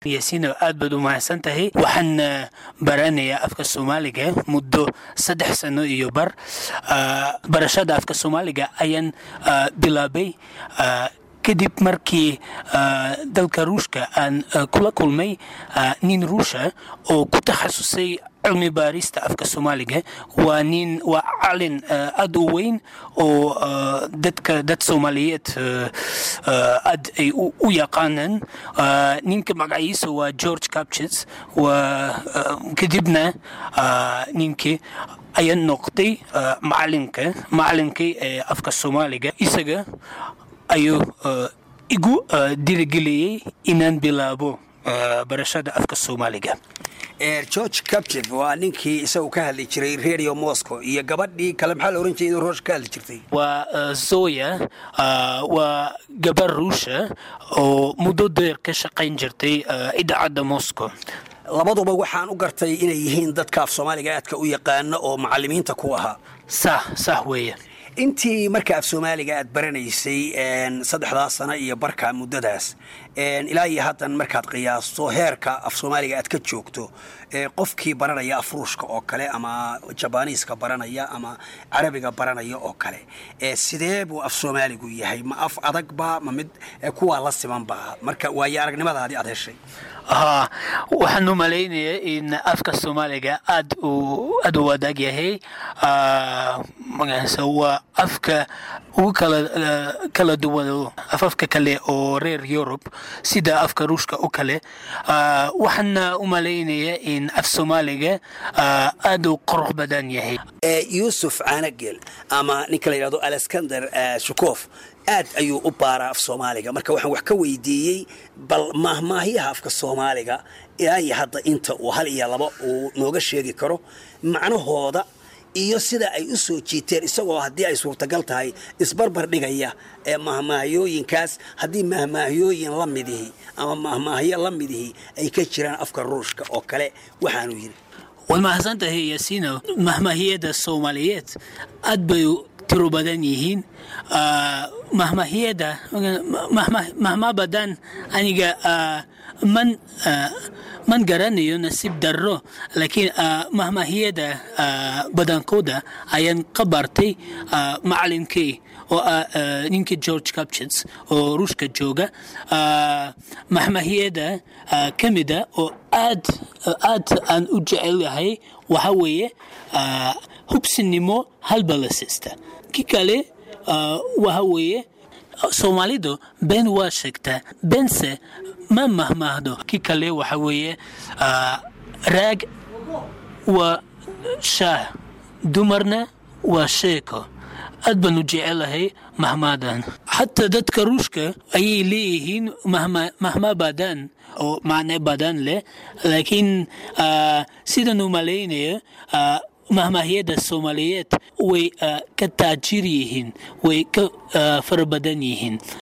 yaasiino aad baad u mahadsan tahay waxaan baranayaa afka soomaaliga muddo saddex sano iyo bar barashada afka soomaaliga ayaan bilaabay kadib markii dalka ruushka aan kula kulmay nin ruusha oo ku takhasusay cilmi baarista afka soomaaliga waa nin waa calin aad u weyn oo dadka dad soomaaliyeed aad ay u yaqaanaan ninka magaciisa waa george capchits waa kadibna ninkii ayaa noqday macalinka macalinkii ee afka soomaaliga isaga ayuu igu dirigeliyey inaan bilaabo barashada afka soomaaliga george captiv waa ninkii isagu ka hadli jiray radio moscow iyo gabadhii kale maxaa la ohan jiray inuu roosh ka hadli jirtay waa zoya waa gabar ruusha oo muddo deer ka shaqayn jirtay idaacadda moscow labaduba waxaan u gartay inay yihiin dadka af soomaaliga aadka u yaqaana oo macalimiinta ku ahaa sah sah weeye intii marka af soomaaliga aad baranaysay saddexdaas sano iyo barka muddadaas ilaa iyo haddan markaad qiyaasto heerka af soomaaliga aad ka joogto qofkii baranaya af ruushka oo kale ama jabaniiska baranaya ama carabiga baranaya oo kale sidee buu af soomaaligu yahay ma af adagba ma mid kuwaa la simanba marka waayo aragnimadaadii aad heshay haa waxaan u malaynayaa in afka soomaaliga aad u aad u wadaag yahay magaasa waa afka ugu kala kala duwan afafka kale oo reer yurub sida afka ruushka oo kale waxaana u malaynayaa in af soomaaliga aad u qurux badan yahay yuusuf caanagel ama ninka la yidhahdo alexander shukof aad ayuu u baaraa af soomaaliga marka waxaan wax ka weydiiyey bal maahmaahyaha afka soomaaliga ilaa iyo hadda inta uu hal iyo laba uu nooga sheegi karo macnahooda iyo sida ay u soo jiiteen isagoo haddii ay suurtagal tahay isbarbar dhigaya ee mahmaahyooyinkaas haddii mahmaahyooyin la midihi ama mahmaahyo la midihi ay ka jiraan afka ruushka oo kale waxaanu yidhi waad mahadsantahay yaasiino mahmaahiyada soomaaliyeed aad bay tiro badan yihiin mahmahiyada mahma badan aniga man man garanayo nasiib darro laakiin mahmahiyada badankooda ayaan ka bartay macalinkii oo ah ninkii george capchits oo ruushka jooga mahmahiyada ka mida oo aad aad aan u jecel yahay waxa weeye hubsinimo halbalasista ki kale waxa weeye soomaalidu been waa sheegtaa beense ma mahmaahdo ki kale waxa weeye raag waa shaah dumarna waa sheeko aad baan u jecelahay mahmaadan xataa dadka ruushka ayay leeyihiin mahma badan oo macne badan leh laakiin sidan u malaynayo mahmaahyada soomaaliyeed way ka taajir yihiin way ka fara badan yihiin